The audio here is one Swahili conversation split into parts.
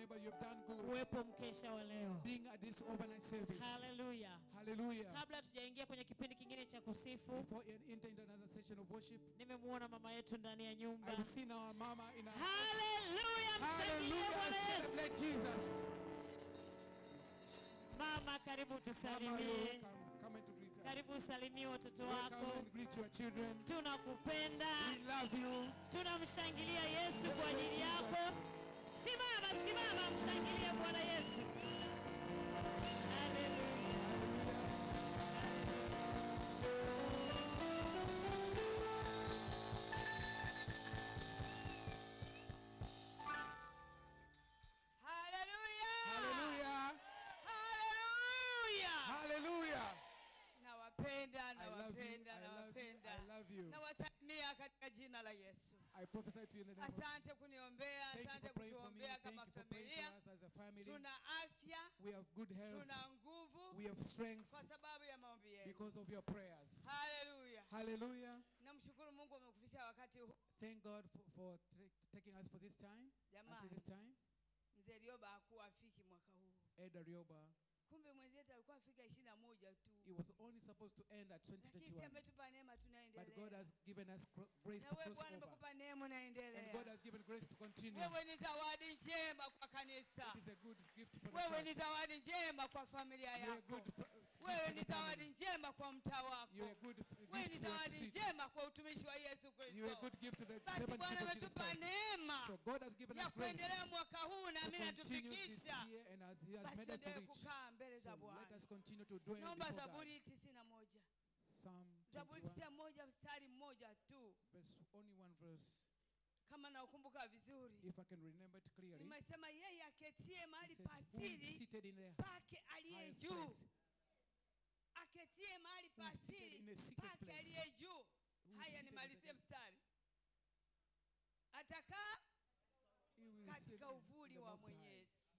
wherever you've done good, kuwepo mkesha wa leo being at this overnight service. haleluya Hallelujah. kabla tujaingia kwenye kipindi kingine cha kusifu Before we enter into another session of worship, nimemuona mama yetu ndani ya nyumba I've seen our mama in our haleluya mshangilie bwana Hallelujah. yesu Celebrate Jesus. mama karibu Mama, you're tusalimie welcome. Come and to greet us. karibu usalimie watoto Welcome wako and greet your children. tunakupenda We love you. tunamshangilia yesu kwa ajili yako simama simama mshangilie bwana yesu Haleluya. Haleluya! Hallelujah. Haleluya! Hallelujah. Nawapenda, I love you. nawapenda, I love you. nawapenda. I love you. Nawasalimia katika jina la Yesu. I prophesy to you in the name of Asante kuniombea, Thank you asante for praying for me. kutuombea Thank kama you for praying for familia. us as a family. Tuna afya, We have good health. tuna nguvu We have strength kwa sababu ya maombi yenu. because of your prayers. Haleluya! Hallelujah. Namshukuru Mungu amekufikisha wakati huu. Thank God for, for ta- taking us for this time. Jamani. Until this time. Mzee Rioba hakuwa afiki mwaka huu, Eda Rioba, kumbe mwenzetu alikuwa afika ishirini na moja tu, it was only supposed to end at lakini si 2021. ametupa neema, But God tunaendelea. has given us gr- grace Na to wewe cross Bwana over. amekupa neema, And God unaendelea. has given grace to continue. Wewe ni zawadi njema kwa kanisa. It is a good gift for the Wewe ni church. zawadi njema kwa familia You're a yako. good uh, gift Wewe to ni the zawadi family. njema kwa mtaa wako. You're a good uh, Wewe ni gift to zawadi the city. njema kwa utumishi wa Yesu You're a Kristo. good gift to the Basi servantship Bwana of Jesus ametupa Christ. neema So God has given ya us grace kuendelea mwaka huu na to mimi continue this natufikisha. year and as He has Basi made us to tuendelee reach. kukaa mbele za So let Bwana. us continue to dwell Naomba before God. Zaburi tisini na moja. Psalm Zaburi 21, tisini na moja mstari mmoja tu, verse, only one verse, kama naukumbuka vizuri. if I can remember it clearly. Nimesema yeye aketie mahali It says, Who is pasiri seated in the pake aliye highest juu place? aketie mahali Who is seated in pasiri a secret pake place? aliye juu. Who is Haya, seated in nimalizie the- mstari. Atakaa He will sit katika in uvuli the wa Most High. Mwenyezi.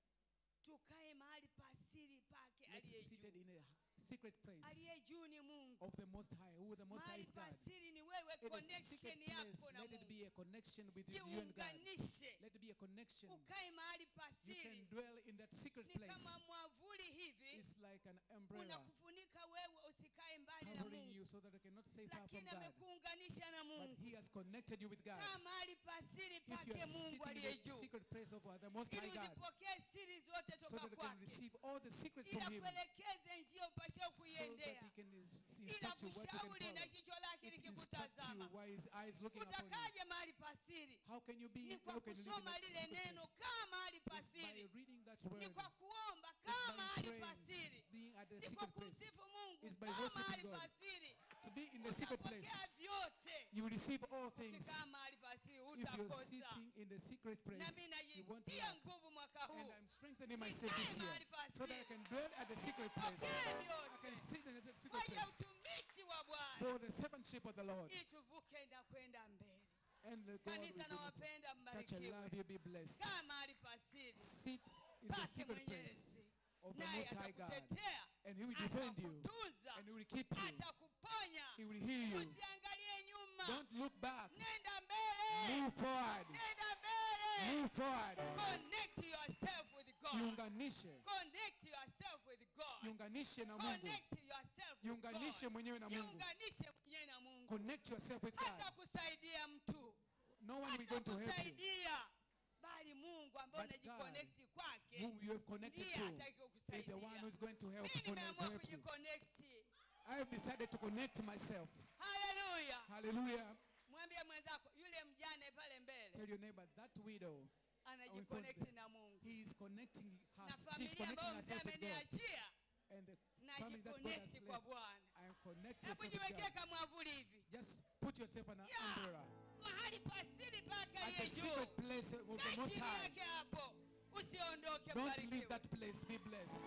Tukae mahali pasiri pake Let's aliye seated juu. in a secret place Aliye juu ni Mungu. of the Most High, who the Most High Mahali is God. pasiri ni wewe, In a connection secret place, yako na let it Mungu. be a connection with you and God. Jiunganishe, Let it be a connection. ukae mahali You can pasiri. dwell in that secret Ni place. kama mwavuli hivi It's like an umbrella unakufunika wewe usikae mbali na covering Mungu, you so that you cannot stay far from lakini God. amekuunganisha na But Mungu. He has connected you with God. Kaa mahali pasiri If you pake are Mungu sitting aliye in the juu, secret place of the Most ili High God, uzipokee siri zote so toka that you can kwake, receive all the secret ili from Him, akuelekeze njia upashao so that kuiendea, He can is- ili instruct you what you can akushauri na follow. jicho lake It instructs you likikutazama. while His eyes looking upon you. Utakaje mahali pasiri? How can you be? Ni kwa How can you live in kusoma that lile secret neno, place? kaa mahali It's by pasiri. reading that Ni word. kwa kuomba, It's kaa by mahali praise, pasiri. being at the Ni kwa secret place. kumsifu Mungu, It's by kaa worshiping mahali God. pasiri. To be in the secret place, Utapokea vyote. you will receive all things. Ukikaa mahali pasiri If you're utakosa. sitting in the secret place, Na mimi you won't najitia lack. nguvu mwaka And huu. I'm strengthening myself this year so that I can dwell at the secret place. Nipokee I can vyote sit in the kwa secret ajili ya place utumishi wa Bwana for the servantship of the Lord. ili tuvuke na kwenda mbele. And the God Kanisa will nawapenda, do such a love mbarikiwe. you be blessed. Kaa mahali pasiri Sit in the pake secret place Mwenyezi, of the naye Most High God. atakutetea, And He will defend you. atakutunza, And He will keep you. atakuponya. He will heal you. Usiangalie nyuma, Don't look back. nenda mbele, Move forward. nenda mbele. Move forward. Connect yourself with God. Jiunganishe. Connect yourself with God. Jiunganishe na Mungu. Connect yourself with Jiunganishe God. mwenyewe na Mungu. Jiunganishe mwenyewe na Mungu. Connect yourself with Hata God. kusaidia mtu, No one will hata going to help you. kusaidia, bali Mungu ambaye But God, unajiconnect kwake Whom you have connected ndiye to ataki is the kukusaidia. one who is going to help, Mimi connect, nimeamua help you. kujiconnect. I have decided to connect myself. Haleluya! Hallelujah. Mwambie mwenzako yule mjane pale mbele Tell your neighbor that widow. anajiconnect na Mungu He is connecting na her. She's familia connecting ambayo mzee herself with God. ameniachia And the family that God has najiconnect kwa led. Bwana. I am connected Hebu with jiwekee God. kama mwavuli hivi Just put yourself on an Yeah. umbrella. mahali pasiri pake At the aliye secret juu. place of the Kaa Most chini High. yake hapo, usiondoke. Don't leave Barikiwe. that place. Be blessed.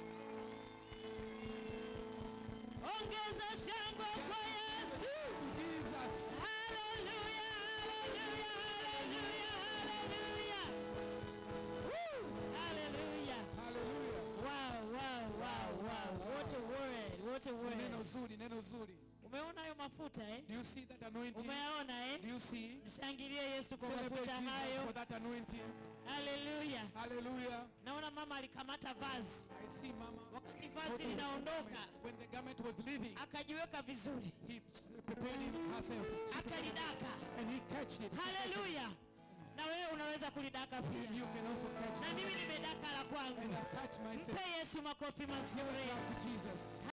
ongeza shangwe kwa yesu To Jesus. haleluya haleluya haleluya haleluya Woo! haleluya Hallelujah. wow wow wow wow what a word what a Neno word zuri, neno zuri. umeona hayo mafuta eh Do you see that anointing? umeyaona Do eh you see? mshangilie yesu kwa Celebrate mafuta Jesus hayo for that anointing. haleluya Hallelujah. naona mama alikamata vazi I see Mama. wakati vazi holding the linaondoka garment. When the garment was leaving, akajiweka vizuri he prepared him herself. She prepared herself, akalidaka And he catched it. haleluya na wewe unaweza kulidaka pia You can also catch na it. mimi nimedaka la And kwangu I catch myself. mpe yesu makofi mazuri Clap to Jesus.